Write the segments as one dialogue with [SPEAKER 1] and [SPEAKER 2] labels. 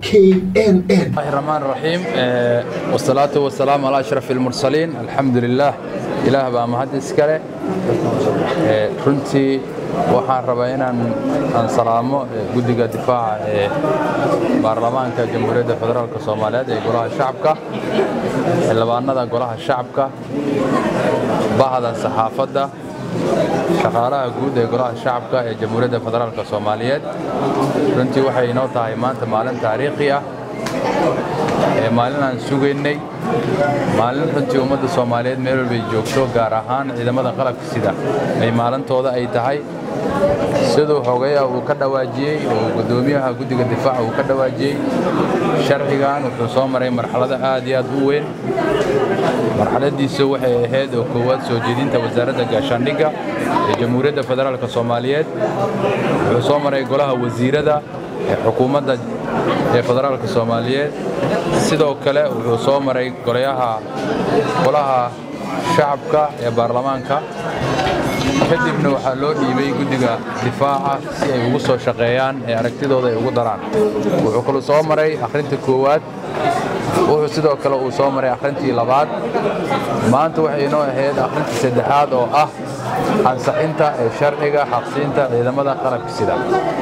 [SPEAKER 1] knn
[SPEAKER 2] الله الرحمن الرحيم آه، والصلاة والسلام على أشرف المرسلين الحمد لله إله baa mahad iskale Ee, runtii waxaan rabaa inaan aan salaamo ee, guddiga difaaca ee baarlamaanka jamhuuriyadda federaalk soomaaliyeed ee golaha shacabka xildhibaanada golaha shacabka bahda saxaafadda shaqaalaha guud ee golaha shacabka ee jamhuuriyadda federaalk soomaaliyeed runtii waxay inoo tahay maanta maalin taariikhi ah ee maalin aan sugaynay maalin runtii ummadda soomaaliyeed meel walbay joogto gaar ahaan ciidamada qalabka sida ay maalintooda ay tahay siduu xogeyaha uu ka dhawaajiyey oo guddoomiyaha guddiga difaaca uu ka dhawaajiyey sharcigan wuxuu soo maray marxalado aad iyo aad u weyn marxaladiisa waxay ahayd oo koowaad soo jeedinta wasaaradda gaashaandhigga ee jamhuuriyadda federaalk soomaaliyeed wuxuu soo maray golaha wasiirada ee xukuumadda ee federaalk soomaaliyeed sidoo kale wuxuu soo maray golayaha golaha shacabka ee baarlamaanka kadibna waxaa loo dhiibay guddiga difaaca si ay ugu soo shaqeeyaan ee aragtidooda ay ugu daraan wuxuu kaluu soo maray akhrinta koowaad wuxuu sidoo kale uu soo maray akhrintii labaad maanta waxay inoo ahayd akhrintii saddexaad oo ah ansaxinta ee sharciga xaqsiinta ciidamada qalabka sida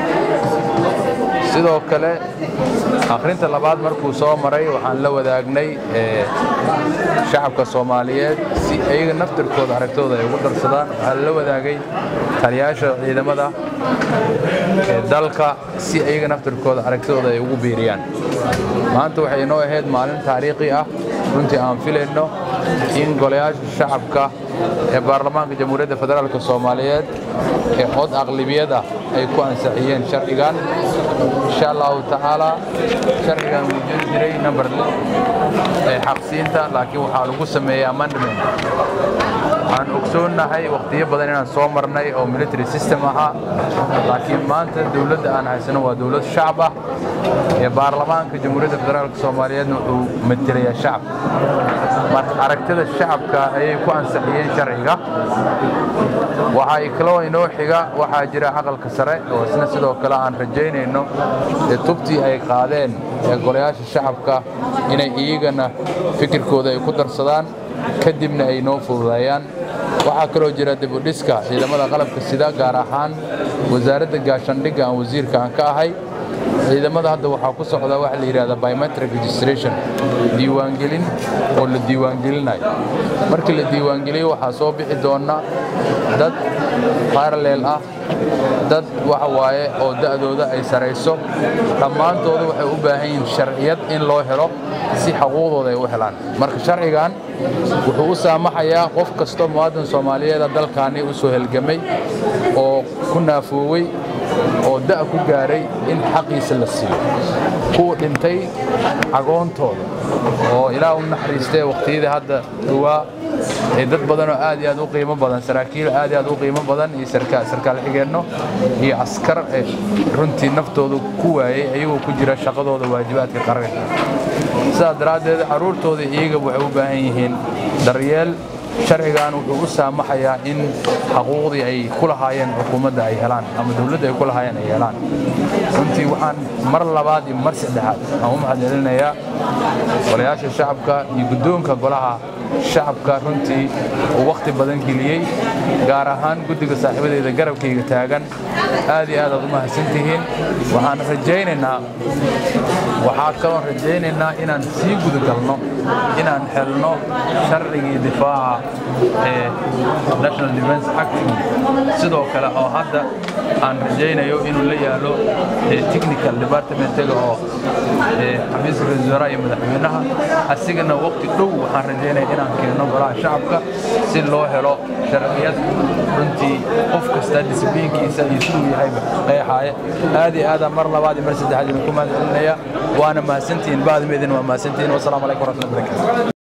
[SPEAKER 2] sidoo kale akhrinta labaad markuu soo maray waxaan la wadaagnay ee shacabka soomaaliyeed si iyaga naftirkooda aragtooda ay ugu darsadaan waxaa la wadaagay taliyaasha ciidamada ee dalka si iyaga naftirkooda aragtidooda ay ugu biiriyaan maanta waxay inoo ahayd maalin taariikhi ah runtii aan filayno in golayaasha shacabka ee baarlamaanka jamhuuriyadda federaalk soomaaliyeed ee cod aqlibiyad ah ay ku ansixiyeen sharcigan insha allahu tacaala sharcigan wuu jiri jiray number ee xaqsiinta laakiin waxaa lagu sameeyey amendment waxaan ogsoonnahay wakhtiyo badan inaan soo marnay oo military system ahaa laakiin maanta dowladda aan haysano waa dowlad shacab ah ee baarlamaanka jamhuuriyadda federaalk soomaaliyeedna wuxuu matelayaa shacab marka aragtida shacabka ayay ku ansixiyeen sharciga waxaa kaloo inoo xiga waxaa jira aqalka sare oo isna sidoo kale aan rajaynayno ee tubtii ay qaadeen ee golayaasha shacabka inay iyagana fikirkooda ay ku darsadaan kadibna ay noo fududeeyaan waxaa kaloo jira dibudhiska ciidamada qalabka sida gaar ahaan wasaaradda gaashaandhigga aan wasiirka aan ka ahay ciidamada hadda waxaa ku socda waxa la yidhahda biometric registration diiwaangelin oo la diiwaangelinayo markii la diiwaangeliyo waxaa soo bixi doona dad paralel ah dad waxa waaye oo da'dooda ay sarayso dhammaantooda waxay u baahan yihiin sharciyad in loo helo si xuquuqdooda ay u helaan marka sharcigan wuxuu u saamaxayaa qof kastoo muwaadin soomaaliyeeda dalkaani u soo helgamay oo ku naafoowey oo da' ku gaaray in xaqiisa la siiyo kuwa dhintay agoontooda oo ilaah u naxariistee wakhtiyadii hadda dhowaa ee dad badan oo aad iyo aad u qiimo badan saraakiil aad iyo aad u qiimo badan iyo sarkaal xigeenno iyo askar ee runtii naftooda ku waayey ayagoo ku jira shaqadooda waajibaadka qaranka sidaas daraaddeed carruurtooda iyaga waxay u baahan yihiin daryeel sharcigan wuxuu u saamaxayaa in xaquuqdii ay ku lahaayeen xukuumadda ay helaan ama dowladda ay ku lahaayeen ay helaan runtii waxaan mar labaad iyo mar saddexaad aan u mahadcelinayaa golayaasha shacabka iyo guddoonka golaha shacabka runtii uu wakhti badan geliyey gaar ahaan guddiga saaxiibadeeda garabkayga taagan aad iyo aad aad u mahadsantihiin waxaan rajaynaynaa waxaa kaloon rajaynaynaa inaan sii gudagalno inaan helno sharcigii difaaca ee national defense act sidoo kale oo hadda aan rajaynayo inuu la yaalo technical departmentiga oo xafiiska ra-iisul wasaaraha iyo madaxweynaha asigana waqti dhow waxaan rajaynaya inaan keenno golaha shacabka si loo helo sharciyad runtii qof kasta disibliinkiisa iyo siduu yahayba qeexaaya aad iyo aadaan mar labaad iyo mar saddexaad idinku mahadcelinaya waana mahadsantihiin baadmeedin waa mahadsantihiin wasalaamu calaykum waraxmatullahi wabarakatu